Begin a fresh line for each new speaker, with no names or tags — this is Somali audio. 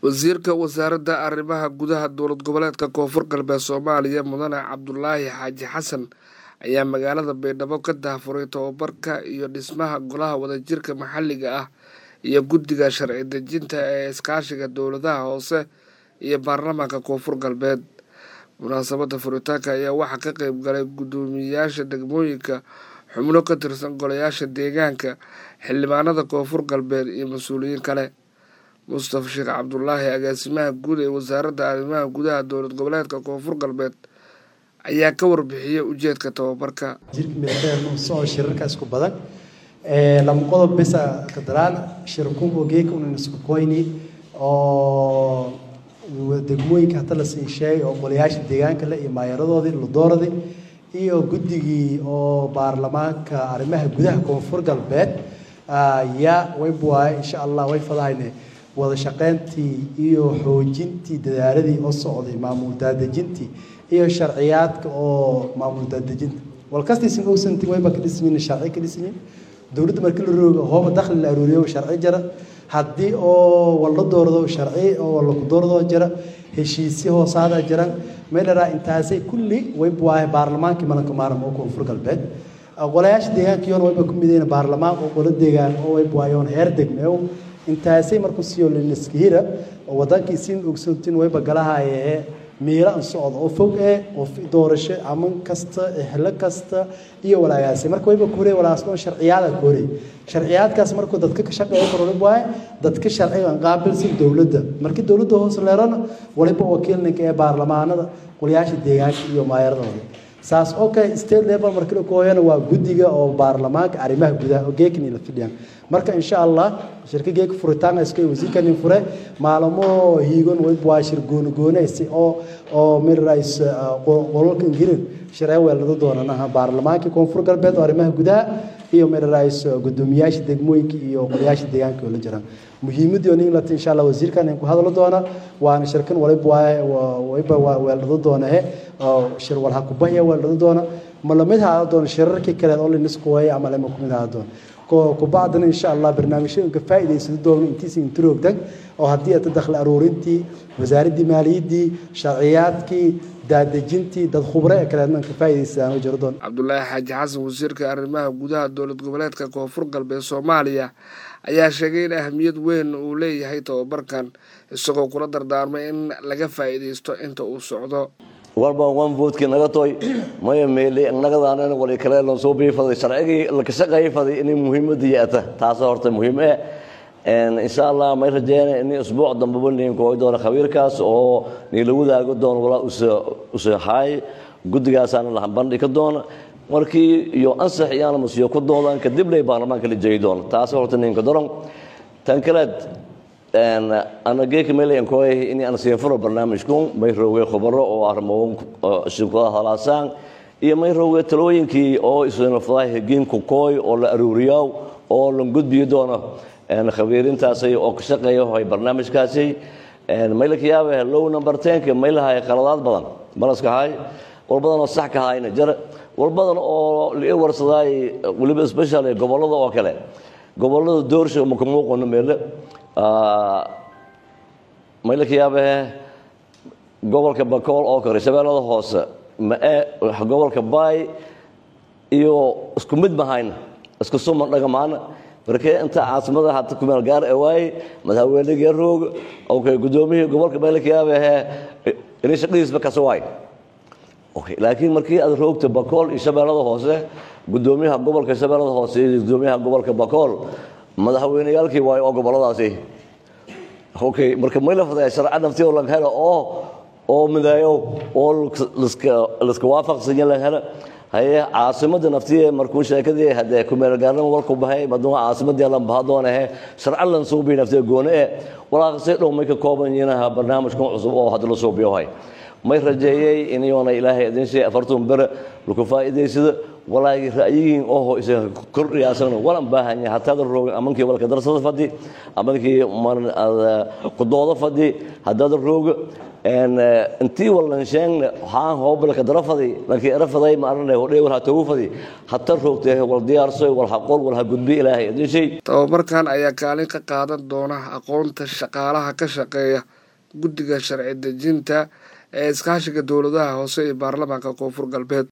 wasiirka wasaaradda arrimaha gudaha dowlad goboleedka koonfur galbeed soomaaliya mudane cabdulaahi xaaji xasan ayaa magaalada baydhabo ka daahfuray tobabarka iyo dhismaha golaha wadajirka maxalliga ah iyo guddiga sharci dejinta ee iskaashiga dowladaha hoose iyo baarlamaanka koonfur galbeed munaasabadda furitaanka ayaa waxaa ka qeyb galay guddoomiyeyaasha degmooyinka xubno ka tirsan golayaasha deegaanka xildhibaanada koonfur galbeed iyo mas-uuliyiin kale mustafa sheekh cabdulaahi agaasimaha guud ee wasaaradda arrimaha gudaha dowlad goboleedka koonfur galbeed ayaa ka warbixiyey ujeedka tababarka
jirka militeernuusoo shirarka isku badan lama qodob bisa kadaraan shirkunbo geeka unan isku koyni oo degmooyinka hata la sii sheegay oo golayaasha deegaanka le iyo maayaradoodii ludooradii iyo guddigii oo baarlamaanka arrimaha gudaha koonfur galbeed yaa waybuwaay insha allah way fadahayne wada shaqeyntii iyo xoojintii dadaaladii oo socday maamul daadejintii iyo sharciyaadka oo maamul daadejinta walkastiisin ogsanti wayba ka dhismin sharci ka dhismin dowladda markii la roogo hooba dakhli la aruuriyo sharci jara haddii oo walla doorado sharci oo walla ku doorado jira heshiisyo hoosaada jiran meelaraa intaasay kulli wayba waahay baarlamaankii malanka maaram oo koonfur galbeed golayaasha deegaankiyoona wayba ku midayna baarlamaan oo golo deegaan oo wayba waayoon heer degmeew intaasay markuu siiyo liniskihira oo wadankii siin ogsantin wayba galahayee miira an socdo oo fog eh oo doorasho aman kasta ehlo kasta iyo walaagaasi marka wayba ku horey walaasoo sharciyaada ku horey sharciyaadkaas markuu dadka ka shaqeeyo kororib waaye dadka sharciga aan qaabilsan dowladda markii dowladda hoos leerana waliba wakiilninka ee baarlamaanada golayaasha deegaanka iyo maayaradooda saas oo kale state level markii la kooyana waa guddiga oo baarlamaanka arrimaha gudaha oo geekni la fidhiyaan marka insha allah shirka geeka furitaan iska wasiirkani fure maalmo hiigon way waa shir gooni goonaysi oo oo mirays qolalka ingirin shiree weelada doonanaha baarlamaanka koonfur galbeed oo arrimaha gudaha iyo mirays gudoomiyaasha degmooyinka iyo qolayaasha deegaanka oo la jiraan muhiimadii oo ninglata insha allah wasiirkan ku hadlo doona waana shirkan waliba wayba weelada doonahe shir walha kubahya weelada doona ma lamid haada doona shirarkii kale oo liniskuwaya ama lama kumid haada doona kubacdana insha allah barnaamijyooyinka faa'iidaysada doona intiisa intiroogtag oo haddii ata dakhli aruurintii wasaaraddii maaliyaddii sharciyaadkii daadejintii dad khubre ee kaleedna ka faa'iidaysadaan jiro doon
cabdulaahi xaaji xasan wasiirka arrimaha gudaha dowlad goboleedka koonfur galbeed soomaaliya ayaa sheegay in ahamiyad weyn uu leeyahay tababarkan isagoo kula dardaarmay in laga faa'iidaysto inta uu socdo
walba wan voodkii naga toy maya meeli nagadaan wali kale loo soo biifaday sharcigii la ka shaqayfaday inay muhiimadii ata taas horta muhiim eh insha allah may rajeena in usbuuc dambaba ninka oo doona khabiirkaas oo niila wadaago doon walaa usahay guddigaasana la bandhi ka doona markii iyo ansax iyaana musiyo ku doodaan kadib lay baarlamaanka la jeedi doona taas horta ninka doron tan kaleed ana geeka meleyankoy in aan siin furo barnaamijku may roogay khubaro oo arrimo shirkadaha halaasaan iyo may roogay talooyinkii oo isnafadaha hegiinku kooy oo la aruuriyo oo la gudbiyo doono khabiirintaasay oo ka shaqeeya hoy barnaamijkaasi may la kiyaabe low number tenka may lahay qaladaad badan balaskahay wal badan oo sax ka hayna jar wal badan oo la warsadaay waliba special gobolada oo kale gobolada doorsha ma ka muuqano meele may la kiyaabe gobolka bakool oo kale shabeellada hoose mae gobolka baay iyo isku mid mahayna isku suman dhagamaana markee inta caasimada hata kumeel gaar e waaye madaxweynegii roog okay gudoomiyihii gobolka may la kiyaabe inay shaqadiisba kasa waay okay laakiin markii aad roogta bakool iyo shabeellada hoose gudoomiyaha gobolka shabeellada hoose iyo gudoomiyaha gobolka bakool madaxweyneyaalkii waayo oo goboladaasi okay marka may la fadaya sharca nafti oo laga helo oo oo midaayo oo liska waafaqsanya laga helo haye caasimada naftiye markuu sheekadii hadee kumeelgaarnimo walku bahay maduuha caasimadii lan baha doonahe sharca lan suubi naftiye goone e walaaqasay dhow may ka kooban yihiinaha barnaamijkan cusub oo hadda la suubiyohay may rajeeyey inyoona ilaahay idin shay afartun bere laku faa'iidaysado walaagi ra'yigiin oho isaga kordhiyaasana walan baahanya hataada roogin amankii walka darsada fadhi amankii kudooda fadhi hadaada rooga intii walan sheegne haan hoobalka dara fadi lankii era faday ma arane hodhay wal ha tagu fadi hata roogtee wal diyaarsoy wal ha qol wal ha gudbi ilaahay idin shay
tababarkan ayaa kaalin ka qaadan doona aqoonta shaqaalaha ka shaqeeya guddiga sharci dejinta ee iskaashiga dowladaha hoose ee baarlamaanka koonfur galbeed